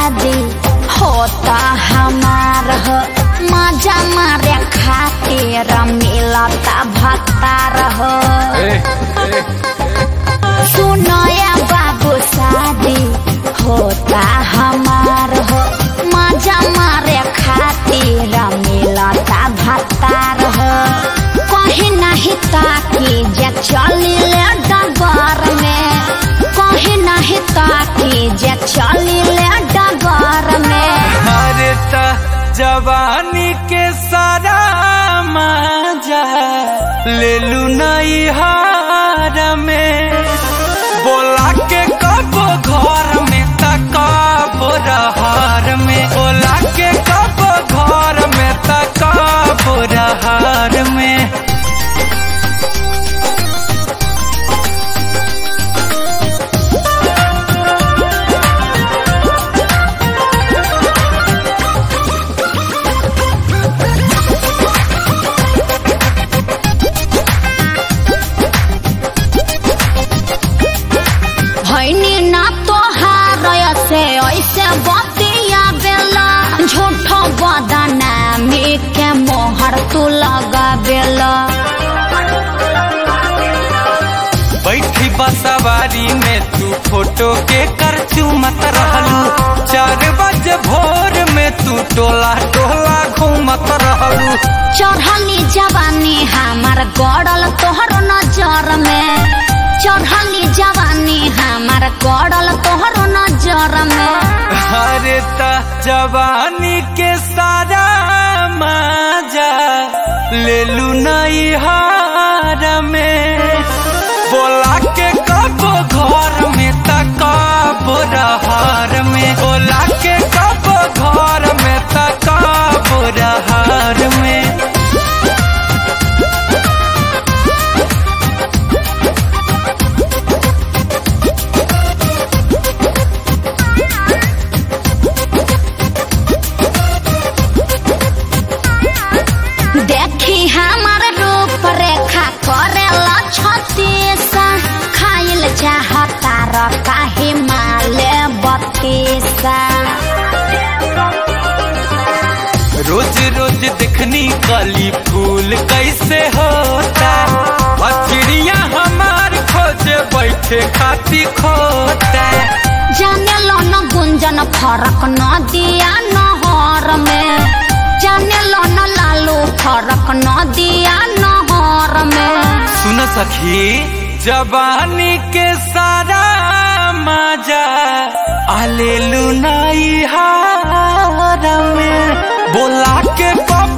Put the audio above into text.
शादी होता हमार हो मजा मारे खातिर मिलता भत्तार हो सुनया बाबू शादी होता हमार हो मजा मारे खातिर मिलता भत्तार हो कहीं नहीं ताकि जे चलिले डगर में कहीं नहीं ताकि जे चलिले डगर में अरे त जवानी के सारा मजा ले लू नई हार में बोला के कब घर में त कब रहार में बोला के कब घर में त कब रहार में भैनी ना तोहार से ऐसे बतिया बेला झूठ बदनामी के मोहर तू लगा बेला बैठी बसवारी में तू फोटो के कर चूमत रहलू चार बजे भोर में तू टोला टोला घूमत रहलू चढ़ली जवानी हमार गड़ल तोहर नजर में चढ़ली जवानी हमार गड़ल तोहर नजर में अरे त जवानी के सारा मजा ले लू नई हार में बोला के कब घर में त कब रहार में बोला के कब घर में त कब रहार में देखी हमार रूप रेखा करेला छतीसा खाइल चाहता र काहे माले बत्तीसा रोज रोज दिखनी कली फूल कैसे होता और चिड़िया हमार खोजे बैठे खाती खोता जाने लो न गुंजन फरक न दिया नहर में जाने लो न लालू फरक न दिया नहर में सुन सखी जवानी के सारा मजा आलेलू नई हार में बोला के कब